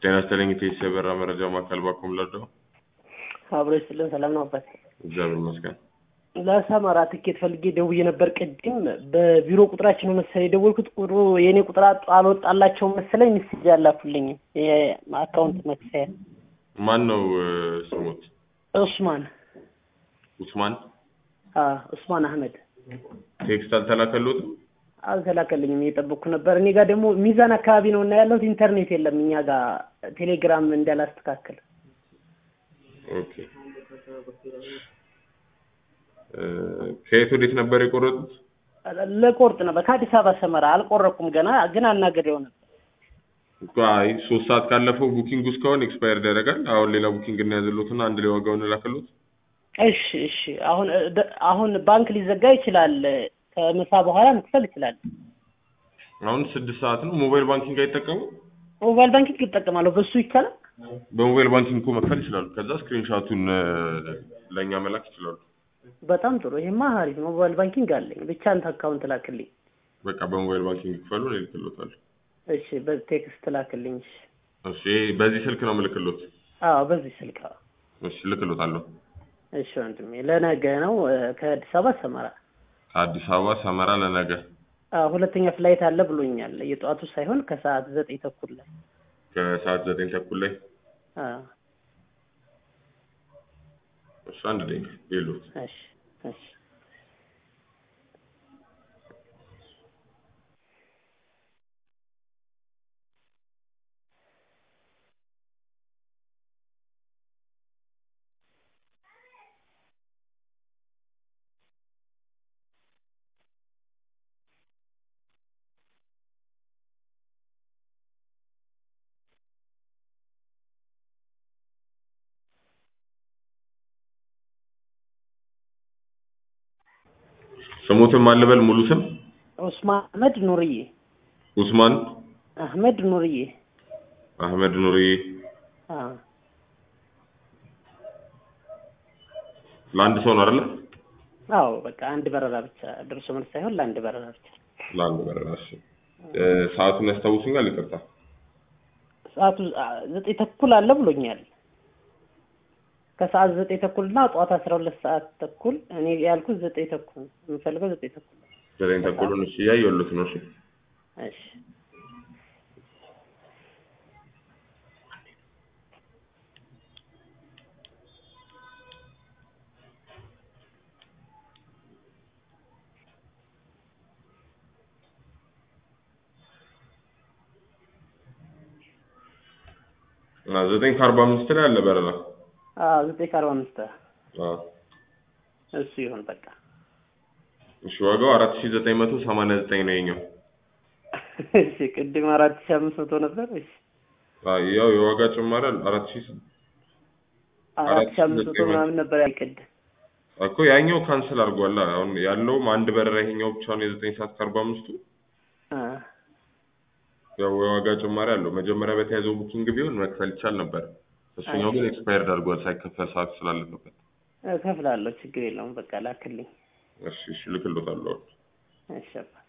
ጤና ይስጥልኝ ኢቴስ የበራ መረጃ ማዕከል ባኮም ለዶ አብሮ ይስጥልን። ሰላም ነው አባት? እግዚአብሔር ይመስገን። ለሰመራ ትኬት ፈልጌ ደውዬ ነበር ቅድም። በቢሮ ቁጥራችን ነው መሰለኝ የደወልኩት። ቁጥሩ የእኔ ቁጥር አጥ- አልወጣላቸውም መሰለኝ። ሚስጅ አላኩልኝም የአካውንት መክፈያ። ማን ነው እ፣ ስሙት? ኡስማን ኡስማን። አ ኡስማን አህመድ ቴክስት አልተላከሎትም? አልተላከልኝም። እየጠበቅኩ ነበር። እኔ ጋር ደግሞ ሚዛን አካባቢ ነው እና ያለሁት ኢንተርኔት የለም እኛ ጋር ቴሌግራም እንዳላስተካከል ኦኬ። እ፣ ከየት ወዴት ነበር የቆረጡት? ለቆርጥ ነበር ከአዲስ አበባ ሰመራ። አልቆረኩም ገና ግን አናገሬው ነበር። አይ ሶስት ሰዓት ካለፈው ቡኪንግ ውስጥ ከሆነ ኤክስፓየርድ ያደርጋል። አሁን ሌላ ቡኪንግ እናያዘሎትና አንድ ላይ ዋጋውን ላከሎት። እሺ እሺ። አሁን ደ- አሁን ባንክ ሊዘጋ ይችላል። ከምሳ በኋላ መክፈል ይችላል። አሁን ስድስት ሰዓት ነው። ሞባይል ባንኪንግ አይጠቀሙ? ሞባይል ባንኪንግ ይጠቀማለሁ። በሱ ይቻላል። በሞባይል ባንኪንግ እኮ መክፈል ይችላሉ። ከዛ ስክሪንሻቱን ለእኛ መላክ ይችላሉ። በጣም ጥሩ። ይሄማ አሪፍ ነው። ሞባይል ባንኪንግ አለኝ። ብቻ አንተ አካውንት ላክልኝ። በቃ በሞባይል ባንኪንግ ክፈሉ፣ እኔ እልክሎታለሁ። እሺ፣ በቴክስት ላክልኝ። እሺ። እሺ በዚህ ስልክ ነው ምልክሎት? አዎ፣ በዚህ ስልክ። አዎ። እሺ እልክሎታለሁ። እሺ ወንድሜ፣ ለነገ ነው እ፣ ከአዲስ አበባ ሰመራ። ከአዲስ አበባ ሰመራ ለነገ አዎ፣ ሁለተኛ ፍላይት አለ ብሎኛል። የጠዋቱ ሳይሆን ከሰዓት ዘጠኝ ተኩል ላይ። ከሰዓት ዘጠኝ ተኩል ላይ። አዎ። እሺ አንድ ደቂቃ የሉት እሺ እሺ። ስሙትም አልበል ሙሉ ስም ኡስማን አህመድ ኑርዬ። ኡስማን አህመድ ኑርዬ። አህመድ ኑሪ። አዎ ለአንድ ሰው ነው አይደለ? አዎ፣ በቃ አንድ በረራ ብቻ ደርሶ መልስ ሳይሆን ለአንድ በረራ ብቻ። ለአንድ በረራ። እሺ እ፣ ሰዓቱን ያስታውሱኛል? ይቅርታ ሰዓቱ አ፣ ዘጠኝ ተኩል አለ ብሎኛል። ከሰዓት ዘጠኝ ተኩል እና ጠዋት አስራ ሁለት ሰዓት ተኩል። እኔ ያልኩት ዘጠኝ ተኩል ነው። የምፈልገው ዘጠኝ ተኩል ነው። ዘጠኝ ተኩሉን። እሺ እያየሁለት ነው። እሺ እሺ እና ዘጠኝ ከአርባ አምስት ላይ አለ በረራ። አዎ ዘጠኝ ከአርባ አምስት አዎ እሱ ይሁን በቃ። እሺ ዋጋው አራት ሺህ ዘጠኝ መቶ ሰማንያ ዘጠኝ ነው የኛው። እሺ ቅድም አራት ሺህ አምስት መቶ ነበር። እሺ አዎ ያው የዋጋ ጭማሪ አለ። አራት ሺህ አራት ሺህ አምስት መቶ ምናምን ነበር ያልቅድም። እኮ ያኛው ካንስል አድርጓል። አሁን ያለውም አንድ በረራ ይሄኛው ብቻ ነው የዘጠኝ ሰዓት ከአርባ አምስቱ አ ያው የዋጋ ጭማሪ አለው። መጀመሪያ በተያዘው ቡኪንግ ቢሆን መክፈል ይቻል ነበር። እሱኛው ግን ኤክስፓየርድ አድርጓል ሳይከፈል ሰዓት ስላለፈበት። እከፍላለሁ፣ ችግር የለውም። በቃ ላክልኝ። እሺ እሺ ልክሎታለሁ። እሺ አባ